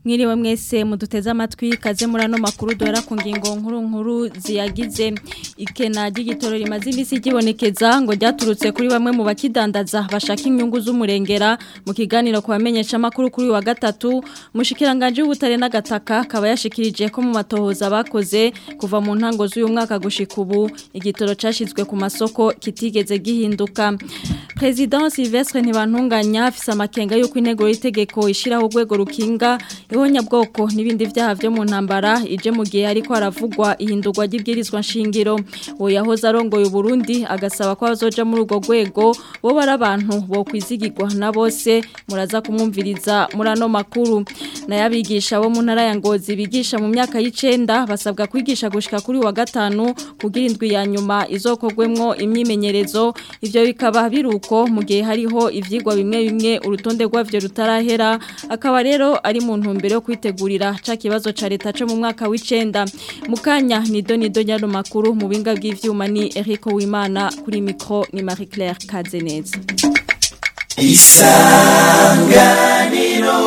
mwiriwe mwese muduteze amatwi kaze muri ano makuru duhera ku ngingo nkuru nkuru ziyagize ikena ry'igitoro rimaze iminsi ryibonekeza ngo ryaturutse kuri bamwe mu bakidandaza bashaka inyungu z'umurengera mu kiganiro ku bamenyesha amakuru kuri wa gatatu mushikiranganje w'ubutare n'agataka akaba yashikirije ko mu matohoza bakoze kuva mu ntango z'uyu mwaka gushika ubu igitoro cashizwe ku masoko kitigeze gihinduka President Silvestre Ntibantunganya afise amakenga yuko intego y'itegeko ishiraho urwego rukinga ihonyabwoko n'ibindi vyaha vyo mu ntambara ije mu gihe ariko haravugwa ihindurwa ry'ibwirizwa nshingiro uwo yahoze arongoye Burundi agasaba ko abazoja muri urwo rwego bo bari abantu bo kwizigirwa na bose muraza kumwumviriza muri ano makuru nayabigisha bo mu ntara ya Ngozi bigisha mu myaka y'icenda basabwa kwigisha gushika kuri wa gatanu kugira indwi ya nyuma izokogwemwo imyimenyerezo ivyo bikaba biruko mu gihe hariho ivyigwa bimwe bimwe urutonde rwavyo rutarahera akaba rero ari mu ntumbero yo kwitegurira ca kibazo ca leta cyo mu mwaka w'icenda mukanya ni donido nyano makuru mu binga bw'ivyuma ni Eric Wimana kuri micro ni Marie Claire Kazeneza isanganiro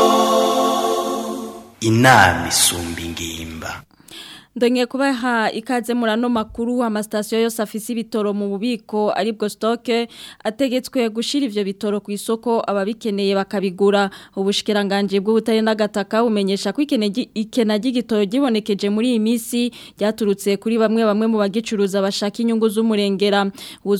inama isumba ingimba Ndonye kubaha ikaze murano makuru amasitasiyo yose afise ibitoro mu bubiko aribwo stoke ategetswe gushira ivyo bitoro ku isoko ababikeneye bakabigura ubushikiranganje bw'ubutare n'agataka umenyesha ko ikena ry'igitoro gibonekeje muri iyi misi ryaturutse kuri bamwe bamwe mu bagicuruza bashaka inyungu z'umurengera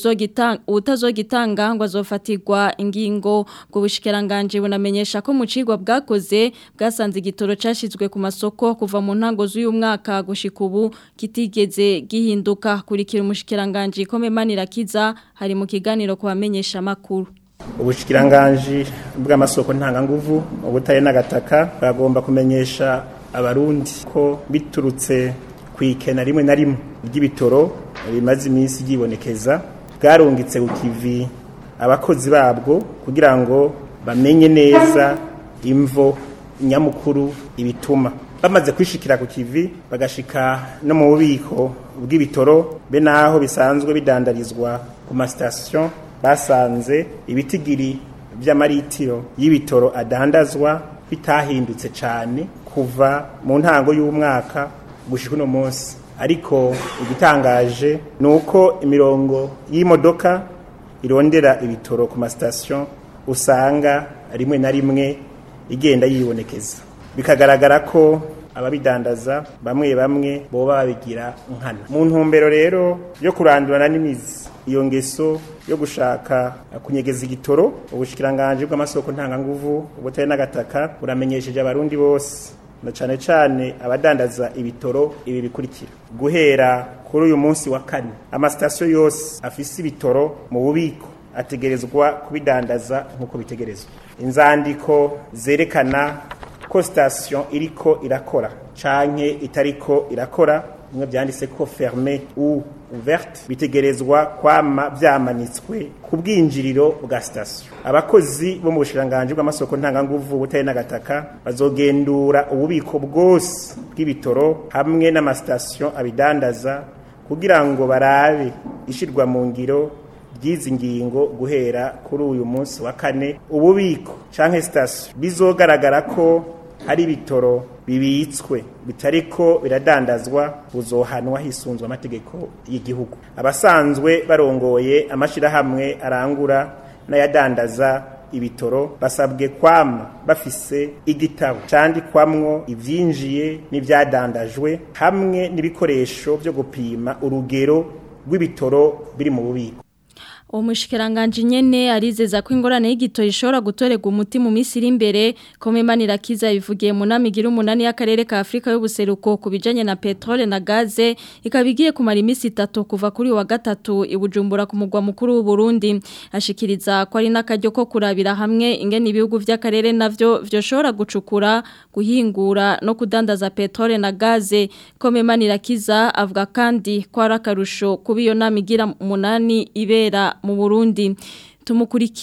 utazogitanga ngo azofatirwa ingingo bwo bushikiranganje bunamenyesha ko mu cigwa bwakoze bwasanze igitoro cashizwe ku masoko kuva mu ntango z'uyu mwaka gushika ubu kitigeze gihinduka kurikira umushikiranganje komemanira kiza hari mu kiganiro kubamenyesha makuru ubushikiranganje bw'amasoko ntanganguvu ubutare n'agataka bagomba kumenyesha abarundi ko biturutse kwikena rimwe na rimwe ry'ibitoro bimaze iminsi yibonekeza bwarungitse ku kivi abakozi babwo kugira ngo bamenye neza imvo nyamukuru ibituma bamaze kwishikira ku kivi bagashika no mu bubiko bw'ibitoro be naho bisanzwe bidandarizwa ku masitasiyo basanze ibitigiri by'amaritiro y'ibitoro adandazwa bitahindutse cyane kuva mu ntango y'umwaka gushika uno munsi ariko igitangaje ni uko imirongo y'imodoka irondera ibitoro ku masitasiyo usanga rimwe na rimwe igenda yibonekeza bikagaragara ko ababidandaza bamwe bamwe boba babigira nkana mu ntumbero rero yo kurandurana n'imizi iyo ngeso yo gushaka kunyegeza igitoro ubushikiranganje bw'amasoko ntanganguvu ubutare n'agataka buramenyesheje abarundi bose na cane cane abadandaza ibitoro ibi bikurikira guhera kuri uyu munsi wa kane amasitasiyo yose afise ibitoro mu bubiko ategerezwa kubidandaza nk'uko bitegerezwa inzandiko zerekana ko sitasiyo iriko irakora canke itariko irakora bimwe byanditse ko ferme ou ouverte bitegerezwa kwama vyamanitswe ku bwinjiriro bwa sitasiyo abakozi bo mu bushiranganje bw'amasoko ntanganguvu butari n'agataka bazogendura ububiko bwose bw'ibitoro hamwe n'amasitasiyo abidandaza kugira ngo barabe ishirwa mu ngiro ry'izi ngingo guhera kuri uyu munsi wa kane ububiko canke sitasiyo bizogaragara ko hari ibitoro bibitswe bitariko biradandazwa buzohanwa hisunzwe amategeko y'igihugu abasanzwe barongoye amashirahamwe arangura n'ayadandaza ibitoro basabwe kwama bafise igitabo candikwamwo ivyinjiye n'ivyadandajwe hamwe n'ibikoresho vyo gupima urugero rw'ibitoro biri mu bubiko Umushikiranganje nyene arizeza ko ingorane y'igito ishobora gutorega umuti mu minsi iri imbere komemanira kiza bivugiye mu namigira umunani y'akarere ka Afrika y'ubuseruko kubijanye na petrole na gaze ikabigiye kumara iminsi itatu kuva kuri wa gatatu ibujumbura ku mugwa mukuru w'u Burundi ashikiriza ko ari nakaryo ko kurabira hamwe ingene ibihugu vy'akarere navyo vyoshobora gucukura guhingura no kudandaza petrole na gaze komemanira kiza avuga kandi ko ari akarusho kuba iyo namigira umunani ibera mu Burundi tumukurikire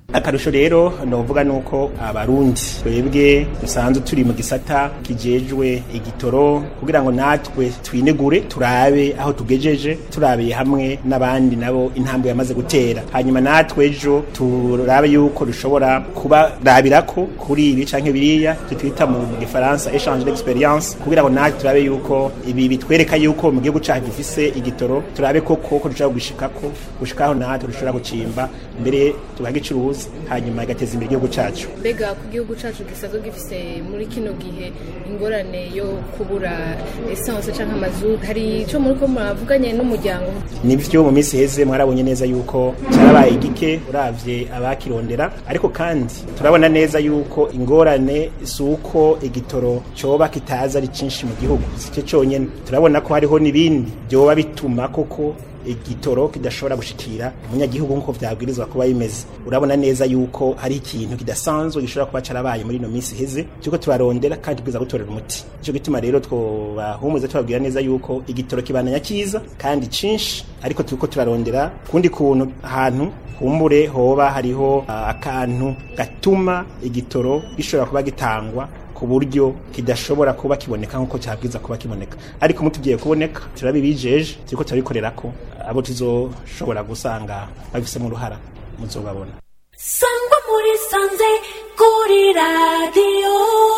akarusho rero novuga nuko abarundi twebwe dusanzwe turi mu gisata kijejwe igitoro kugira ngo natwe twinegure turabe aho tugejeje turabiye hamwe n'abandi nabo intambwe yamaze gutera hanyuma natwe ejo turabe yuko dushobora kubarabirako kuri ibi canke biriya twita mu gifaransa échange d'expérience kugira ngo natwe turabe yuko ibi bitwereka yuko mu gihugu cacu gifise igitoro turabe koko ko dushobora gushikako gushikaho natwe dushobora gucimba mbere tukagicuruza hanyuma igateza imbere igihugu cacu mbega ku gihugu cacu gisanzwe gifise muri kino gihe ingorane yo kubura essence canke amazu hari ico muri ko muravuganye n'umuryango nivyo mu minsi heze mwarabonye neza yuko cyarabaye igike uravye abakirondera ariko kandi turabona neza yuko ingorane suko igitoro coba kitaza ari cinshi mu gihugu sico conyene turabona ko hariho n'ibindi byoba bituma koko igitoro kidashobora gushikira umunyagihugu nk'uko vyabwirizwa kuba bimeze urabona neza yuko hari ikintu kidasanzwe gishobora kuba carabaye muri ino minsi iheze cyuko tubarondera kandi tubwiza gutorera umuti ico gituma rero twobahumuza tubabwira neza yuko igitoro kibananya kiza kandi cinshi ariko turiko turarondera kundi kuntu ahantu kumbure hoba hariho uh, akantu gatuma igitoro gishobora kuba gitangwa ku buryo kidashobora kuba kiboneka nk'uko cyabwiza kuba kiboneka ariko mutugiye kuboneka turabibijeje turiko turabikorera ko abo tuzoshobora gusanga babifisemo uruhara muzobabona sangwa muri sanze kuri radiyo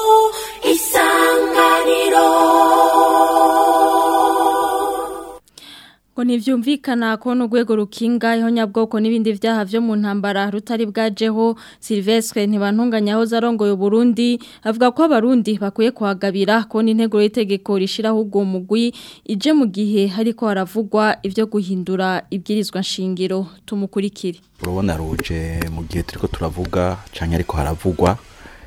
isanganiro ngo ntibyumvikana ko n'urwego rukinga ihonyabwoko n'ibindi byaha byo mu ntambara rutari bwajeho silvestre ntibantunganyaho zarongoye Burundi avuga ko abarundi bakwiye kuhagabira ko n'intego y'itegeko rishyiraho ubwo mugwi ije mu gihe hariko haravugwa ibyo guhindura ibwirizwa nshingiro tumukurikire urabona ruje mu gihe turiko turavuga cyane ariko haravugwa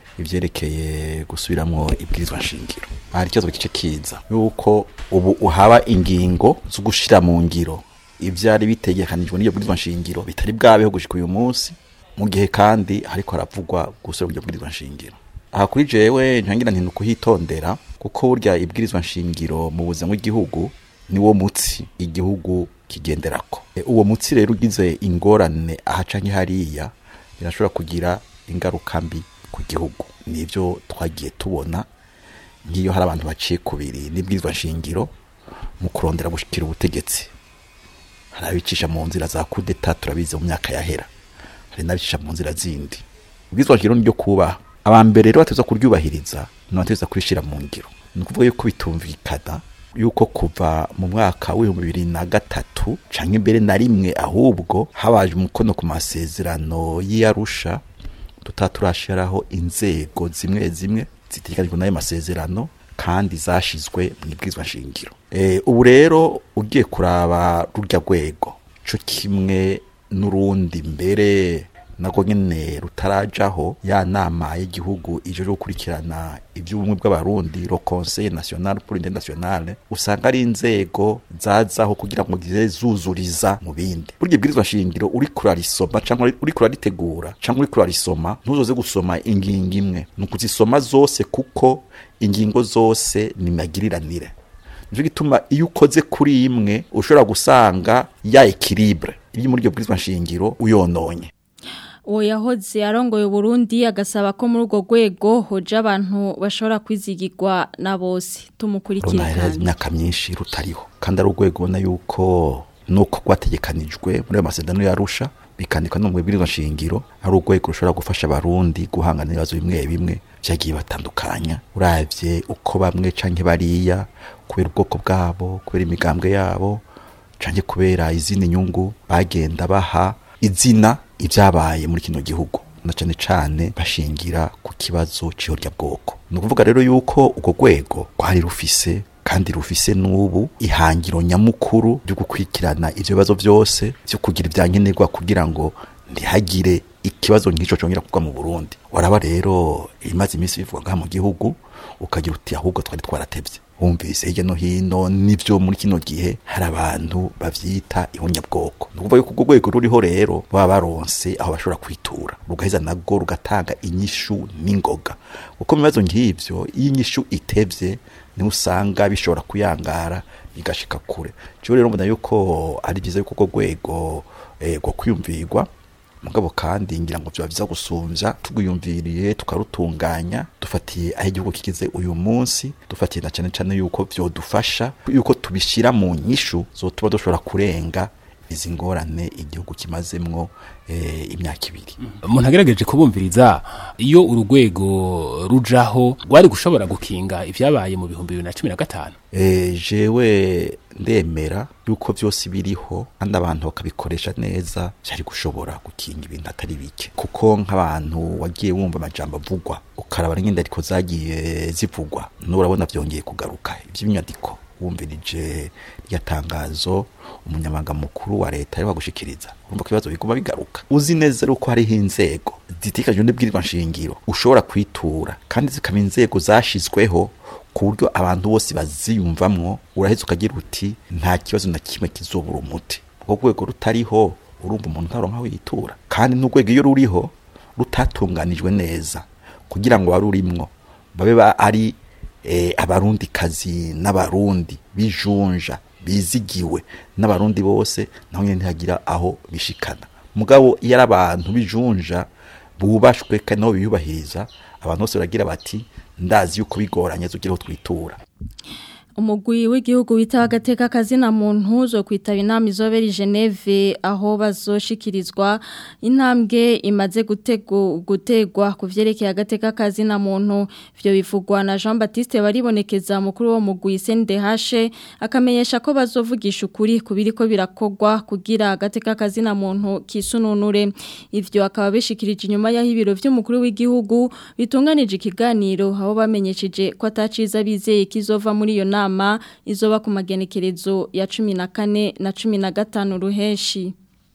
ivyerekeye gusubiramo ibwirizwa nshingiro hari ikibazo gice kiza yuko ubu uhaba ingingo zo gushira mu ngiro ivyari bitegekanijwe n'iyo bwirizwa nshingiro bitari bwabeho gushika uyu munsi mu gihe kandi hariko haravugwa gusubira ibyo bwirizwa nshingiro aha kuri jewe ntangira nti nukuhitondera kuko burya ibwirizwa nshingiro mu buzima bw'igihugu niwo mutsi igihugu kigenderako e, uwo mutsi rero ugize ingorane aha canke hariya birashobora kugira ingaruka mbi ku gihugu nivyo twagiye tubona nk'iyo hari abantu baciye kubiri n'ibwirizwa nshingiro mu kurondera gushikira ubutegetsi hari abicisha mu nzira za kudeta turabizi mu myaka yahera hari n'abicisha mu nzira zindi ibwirizwa nshingiro niryo kubaha abambere rero bateza kuryubahiriza nibateza kurishira mu ngiro ni ukuvuga yuko bitumvikana yuko kuva mu mwaka w'ibihumbi bibiri na gatatu canke imbere na rimwe ahubwo habaje umukono ku masezerano y'iyarusha tutaturashiraho inzego zimwe zimwe zitegekanijwe n'ayo masezerano kandi zashizwe mu ibwirizwa nshingiro e, ubu rero ugiye kuraba rurya rwego co kimwe n'urundi mbere nako nyene rutarajaho ya nama y'igihugu ije gukurikirana iby'ubumwe bw'abarundi le conseil national pour l'unité nationale usanga ari inzego zazaho kugira ngo zize zuzuriza mu bindi burya ibwirizwa shingiro uri kurarisoma cyangwa uri kuraritegura cyangwa uri kurarisoma ntuzoze gusoma ingingo imwe ni ukuzisoma zose kuko ingingo zose ni magiriranire nicyo gituma iyo ukoze kuri imwe ushobora gusanga ya ekilibre iri muri iryo bwirizwa nshingiro uyononye uwo yahoze arongoye Burundi agasaba ko muri urwo rwego hoje abantu bashobora kwizigirwa na bose tumukurikire kandi imyaka myinshi rutariho kandi ari urwego ubona yuko nuko rwategekanijwe muri ayo masezerano yarusha bikandikwa no mu bwirizwa nshingiro ari urwego rushobora gufasha abarundi guhangana ibibazo bimwe bimwe byagiye batandukanya uravye uko bamwe canke bariya kubera ubwoko bwabo kubera imigambwe yabo canke kubera izindi nyungu bagenda baha izina ibyabaye muri kino gihugu na cyane cyane bashingira ku kibazo cy'ihorya bwoko ni ukuvuga rero yuko urwo rwego rwari rufise kandi rufise n'ubu ihangiro nyamukuru ryo gukurikirana ibyo bibazo byose byo kugira ibyankenerwa kugira ngo ntihagire ikibazo nk'icyo cyongera kugwa mu burundi waraba rero ibimaze iminsi bivugwa ngaha mu gihugu ukagira uti ahubwo twari twaratebye wumvise hirya no hino n'ibyo muri kino gihe hari abantu bavyita ihunyabwoko ni ukuvuga yuko urwo rwego ruriho rero baba baronse aho bashobora kwitura rugaheza nabwo rugatanga inyishu n'ingoga kuko mu bibazo nk'ivyo iyo inyishu itevye niho usanga bishobora kuyangara bigashika kure cyo rero mbona yuko ari byiza yuko urwo rwego rwo kwiyumvirwa mugabo kandi ngira ngo vyoba vyiza gusumvya tugwiyumviriye tukarutunganya dufatiye aho igihugu kigize uyu munsi dufatiye na cane cane yuko vyodufasha yuko tubishira mu nyishu zotuba dushobora kurenga izi ngorane igihugu kimazemwo eh, imyaka ibiri umuntu agerageje kubumviriza iyo urugwego rujaho rwari gushobora gukinga ivyabaye mu bihumbi bibiri na cumi na gatanu Eh, jewe ndemera yuko byose biriho kandi abantu bakabikoresha neza byari gushobora gukinga ibintu atari bike kuko nk'abantu wagiye wumva amajambo avugwa ukaraba n'ingendariko zagiye zivugwa n'ubu urabona vyongeye kugaruka ivy'inyandiko wumvirije rya tangazo umunyamabanga mukuru wa leta ariho gushikiriza urumva ko ibibazo biguma bigaruka uzi neza yuko hariho inzego zitikajwe n'ibwirizwa nshingiro ushobora kwitura kandi zikaba inzego zashizweho ku buryo abantu bose baziyumvamwo uraheza ukagira uti nta kibazo na kimwe kizobura umuti ubwo rwego rutariho urumva umuntu ntaronka aho yitura kandi n'urwego iyo ruriho rutatunganijwe neza kugira ngo warurimwo babe ba ari eh, abarundi kazi n'abarundi bijunja bizigiwe n'abarundi bose naho nyene ntihagira aho bishikana mugabo iyo ari abantu bijunja bubashwe kandi nabo biyubahiriza abantu bose baragira bati ndazi yuko bigoranye zugira aho twitura umugwi w'igihugu wita agateka kazina muntu zo kwitaba inama izobera i Geneve aho bazoshikirizwa intambwe imaze gutego gutegwa ku vyerekeye agateka kazina muntu vyo bivugwa na Jean Baptiste baribonekeza mukuru wo mugwi CNDH akamenyesha ko bazovugisha ukuri kubiriko birakogwa kugira agateka kazina muntu kisununure ivyo akaba bishikirije inyuma yaho ibiro vy'umukuru w'igihugu bitunganije ikiganiro aho bamenyesheje ko ataciza bizeye kizova muri iyo nama nama izoba ku magenekerezo ya cumi na kane na cumi na gatanu ruheshi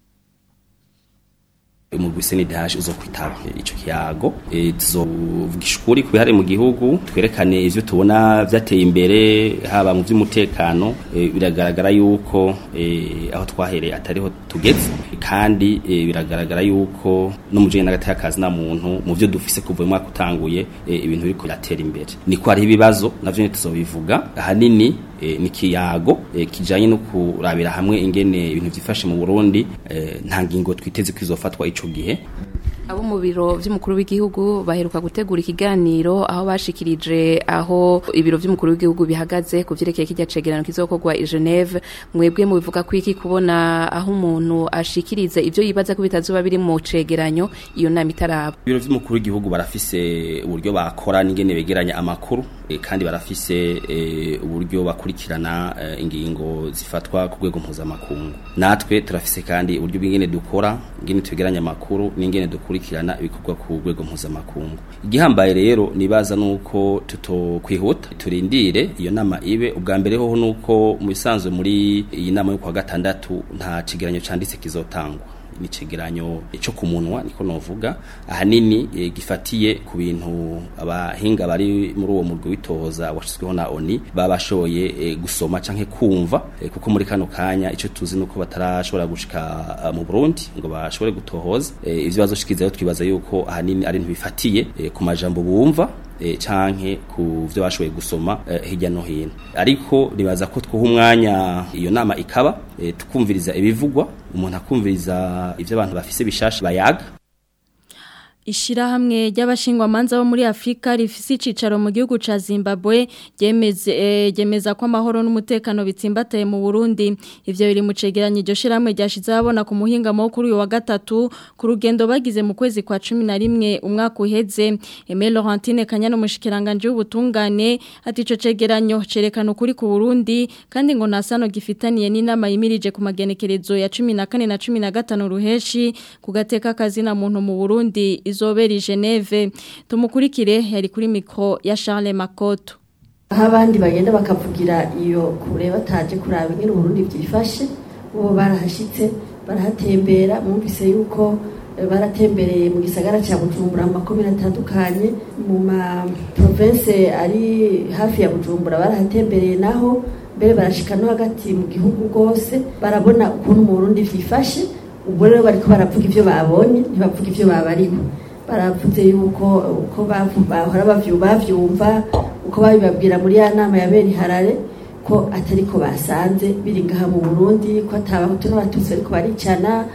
umugwi CNDH uzo kwitaba ico kiyago e, tuzovugisha ukuri kubihari mu gihugu twerekane ivyo tubona vyateye imbere haba mu vy'umutekano e, biragaragara yuko e, aho twahereye atariho tugeze kandi e, biragaragara yuko no mu jene n'agateka kazi na muntu mu vyo dufise kuva mu mwaka utanguye e, ibintu biriko biratera imbere niko hari ibibazo navyo tuzobivuga ahanini e, ni kiyago e, kijanye no kurabira hamwe ingene ibintu vyifashe mu Burundi e, nta ngingo twiteze kwizofatwa ico gihe abo mu biro vy'umukuru w'igihugu baheruka gutegura ikiganiro aho bashikirije aho ibiro vy'umukuru w'igihugu bihagaze ku vyerekeye kijya cegerano kizokorwa i Geneve mwebwe mu bivuga kwiki kubona aho umuntu ashikiriza ivyo yibaza ko bitazuba biri mu cegeranyo iyo nama itaraba ibiro vy'umukuru w'igihugu barafise uburyo bakora n'ingene begeranya amakuru e, kandi barafise e, uburyo bakurikirana e, ingingo zifatwa ku rwego mpuzamakungu natwe turafise kandi uburyo bw'ingene dukora ingene twegeranya amakuru n'ingene dukora gukurikirana ibikorwa ku rwego mpuzamakungu igihambaye rero nibaza nuko tutokwihuta turindire iyo nama ibe ubwa mbere hoho nuko mu bisanzwe muri iyi nama yo kwa gatandatu nta kigeranyo canditse kizotangwa ni cegeranyo cyo ku munwa niko novuga ahanini e, gifatiye ku bintu abahinga bari muri uwo murwi witohoza washizweho na ONI babashoye e, gusoma canke kumva e, kuko muri kano kanya ico tuzi nuko batarashobora gushika uh, mu Burundi ngo bashobore gutohoza e, ivyo bazoshikizayo twibaza yuko ahanini ari bifatiye e, ku majambo bumva e, canke ku vyo bashoboye gusoma e, hirya no hino ariko nibaza ko twuha umwanya iyo nama ikaba e, tukumviriza ibivugwa umuntu akumviriza ivyo abantu bafise bishasha bayaga Ishirahamwe ry'abashingwamanza bo muri Afrika rifise icicaro mu gihugu ca Zimbabwe ryemeze eh, ryemeza ko amahoro n'umutekano bitsimbataye mu Burundi ivyo biri mu cegeranyo iryo shiramwe ryashize abona ku muhinga mo kuri uyu wa gatatu ku rugendo bagize mu kwezi kwa 11 umwaka uheze Aimé Laurentine Kanyana umushikiranganje w'ubutungane ati ico cegeranyo cerekana ukuri ku Burundi kandi ngo nasano gifitaniye n'inama yimirije ku magenekerezo ya 14 na 15 ruheshi ku gateka kazina muntu mu Burundi izobera i Geneve tumukurikire yari kuri mikro ya Charles Makoto aho abandi bagenda bakavugira iyo kure bataje kuraba ingene Burundi byifashe bo barahashitse barahatembera mwumvise yuko baratembereye mu gisagara cya Bujumbura mu makomine atandukanye mu ma province ari hafi ya Bujumbura barahatembereye naho mbere barashika no hagati mu gihugu rwose barabona ukuntu mu Burundi vyifashe ubwo rero bariko baravuga ivyo babonye ntibavuga ivyo babariho baravuze yuko uko bahora bavyumva uko babibabwira muri ya nama ya bene harare ko atari ko basanze biri ngaha mu Burundi ko atabahutu n'abatutsi ariko baricana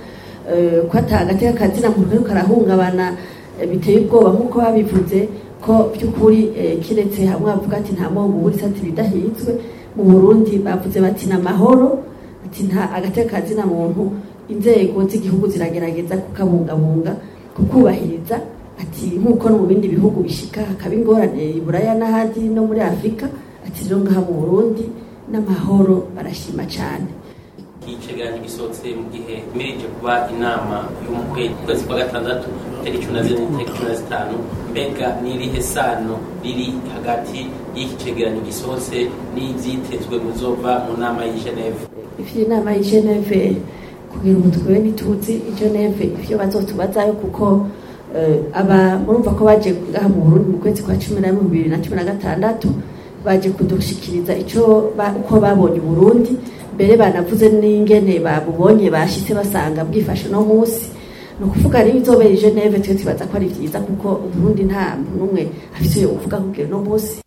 eh, ko ata agateka kazina muntu kariko karahungabana eh, biteye ubwoba nk'uko babivuze ko by'ukuri eh, kiretse hamwe bavuga ati nta mwogo uburitse ati bidahizwe mu burundi bavuze bati ni amahoro ati nta agateka kazina muntu inzego z'igihugu ziragerageza kukabungabunga kukubahiriza ati nk'uko no mu bindi bihugu bishika hakaba ingorane i buraya n'ahandi no muri afurika ati rero ngaha mu burundi n'amahoro barashima cyane icegeranyo gisohotse mu gihe mirije kuba inama yo mu kwezi kwezi kwa gatandatu tariki cumi na zine tariki cumi na zitanu mbega n'irihe sano riri hagati y'iki cegeranyo gisohotse n'ivyitezwe muzova mu nama y'i geneve ivyo inama y'i geneve kugira ubu twebwe ntituzi i geneve ivyo bazotubazayo kuko eh, aba murumva ko baje ngaha mu burundi mu kwezi kwa cumi na rimwe bibiri na cumi na gatandatu baje kudushikiriza ico ba- uko babonye uburundi mbere banavuze n'ingene babubonye bashitse basanga bwifashe no munsi ni ukuvuga rero izobera i geneve twe tubaza ko ari vyiza kuko uburundi nta muntu n'umwe afise yo kuvuga kugira uno munsi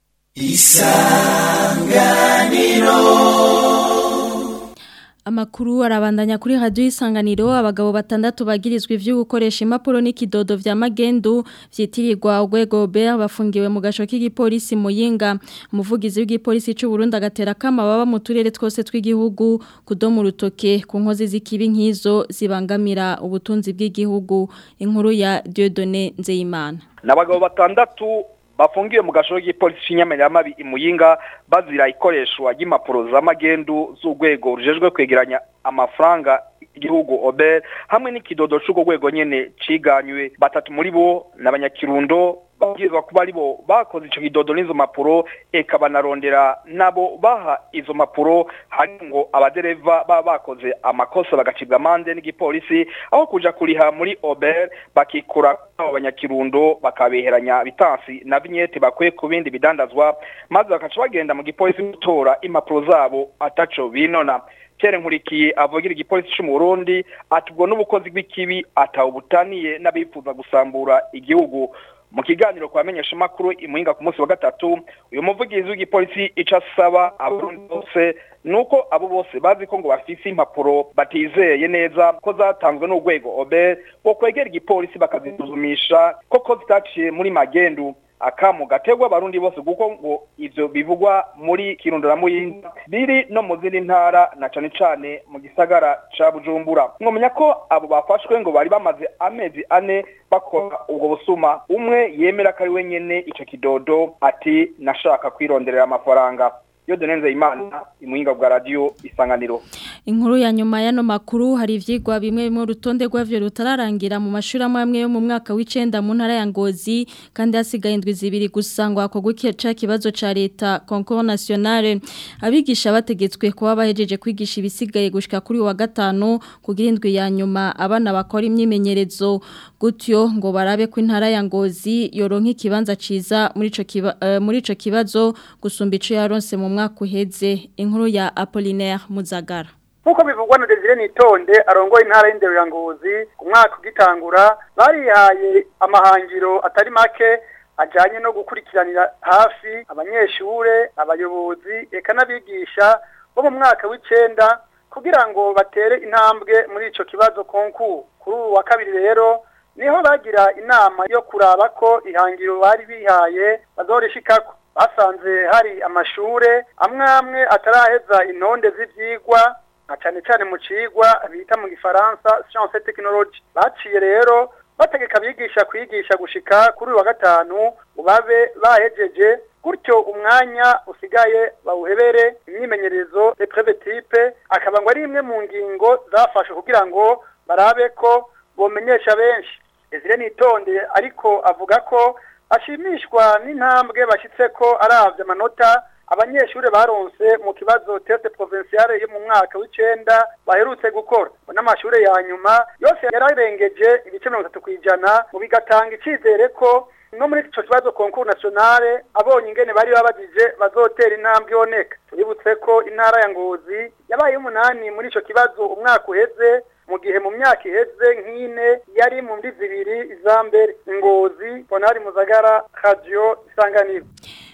Amakuru arabandanya kuri radio isanganiro abagabo batandatu bagirizwa ivyo gukoresha impapuro n'ikidodo vya magendu vyitirirwa urwego Robert bafungiwe mu gasho k'igipolisi Muyinga umuvugizi w'igipolisi c'u Burundi agatera kama baba mu turere twose tw'igihugu kudoma urutoke ku nkozi z'ikibi nk'izo zibangamira ubutunzi bw'igihugu inkuru ya Dieudonné Nzeyimana n'abagabo batandatu bafungiwe mu gashoro k'igipolisi cy'inyamiramabi imuyinga bazira ikoreshwa ry'impapuro z'amagendu z'urwego rujejwe kwegeranya amafaranga igihugu ober hamwe n'ikidodo c'urwo rwego nyene ciganywe batatu muri bo n'abanyakirundo babwirizwa kuba ari bo bakoze ico kidodo n'izo mpapuro eka banarondera nabo baha izo mpapuro hari ngo abadereva baba bakoze amakosa bagacibwa amande n'igipolisi aho kuja kuriha muri ober bakikura abo banyakirundo bakabeheranya bitansi na vignette bakwiye ku bindi bidandazwa maze bakaca bagenda mu gipolisi gutora impapuro zabo ataco binona Pierre Nkurikiye avugira igipolisi cyo mu Burundi ati ubwo n'ubukozi bw'ikibi atawubutaniye n'abifuza gusambura igihugu mu kiganiro kwa menyesha makuru imuhinga ku munsi wa gatatu uyu muvugizi w'igipolisi ico asaba abarundi bose nuko abo bose bazi ko ngo bafise impapuro batizeye neza ko zatanzwe n'urwego obe ngo kwegera igipolisi bakazisuzumisha koko zitaciye muri magendu akamu gategwa abarundi bose kuko ngo ivyo bivugwa muri kirundo na muyinga biri no mu zindi ntara na cane cane mu gisagara ca bujumbura mwomenya ko abo bafashwe ngo bari bamaze amezi ane bakora ubwo busuma umwe yemera ko ari we nyene ico kidodo ati nashaka kwironderera amafaranga yo donenze imana imuhinga bwa radio isanganiro Inkuru ya nyuma y'ano makuru hari ivyigwa bimwe bimwe urutonde rwavyo rutararangira mu mashuri amwe amwe yo mu mwaka w'icenda mu ntara ya Ngozi kandi hasigaye indwi zibiri gusa ngo hakorwe ca kibazo ca leta concours national abigisha bategetswe kuba bahejeje kwigisha ibisigaye gushika kuri uyu wa gatanu kugira indwi ya nyuma abana bakora imyimenyerezo gutyo ngo barabe ko intara ya Ngozi yoronka ikibanza ciza muri ico kiba, eh, muri ico kibazo gusumba ico yaronse mu mwaka uheze inkuru ya Apollinaire Muzagara nk'uko bivugwa na Desire Nitonde arongoye intara y'inderurangozi ku mwaka ugitangura barihaye amahangiro atari make ajanye no gukurikiranira hafi abanyeshure abayobozi eka n'abigisha bo mu mwaka w'icenda kugira ngo batere intambwe muri ico kibazo konku kuri ubu wa kabiri rero niho bagira inama yo kuraba ko ihangiro bari bihaye bazorishikako basanze hari amashure amwe amwe ataraheza intonde z'ivyigwa na cane cane mu cigwa bita mu gifaransa science et technologie baciye rero bategeka abigisha kwigisha gushika kuri uyu wa gatanu ubabe bahejeje gutyo umwanya usigaye bawuhebere imyimenyerezo epreve type akaba ngo ari imwe mu ngingo zafashwe kugira ngo barabe ko bomenyesha benshi Ezire nitonde ariko avuga ko ashimishwa n'intambwe bashitse ko aravye amanota abanyeshure baronse mu kibazo test provinciale yo mu mwaka w'icenda baherutse gukora n'amashure ya nyuma yose yararengeje ibice mirongo itatu kw'ijana mu bigatanga icizere ko no muri ico kibazo concours nationale abonye ingene bari babajije bazotera intambwe iboneka tuributse ko intara ya ngozi yabaye umunani muri ico kibazo umwaka uheze mu gihe mu myaka iheze nk'ine yari mu mbi zibiri iza mbere ngozi bonari muzagara radio isanganiro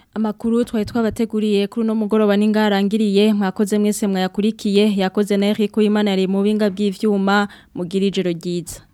Amakuru twari twabateguriye kuri no mugoroba ningarangiriye mwakoze mwese mwayakurikiye yakoze na Eric Imana yari mu binga bw'ivyuma mugira ijoro ryiza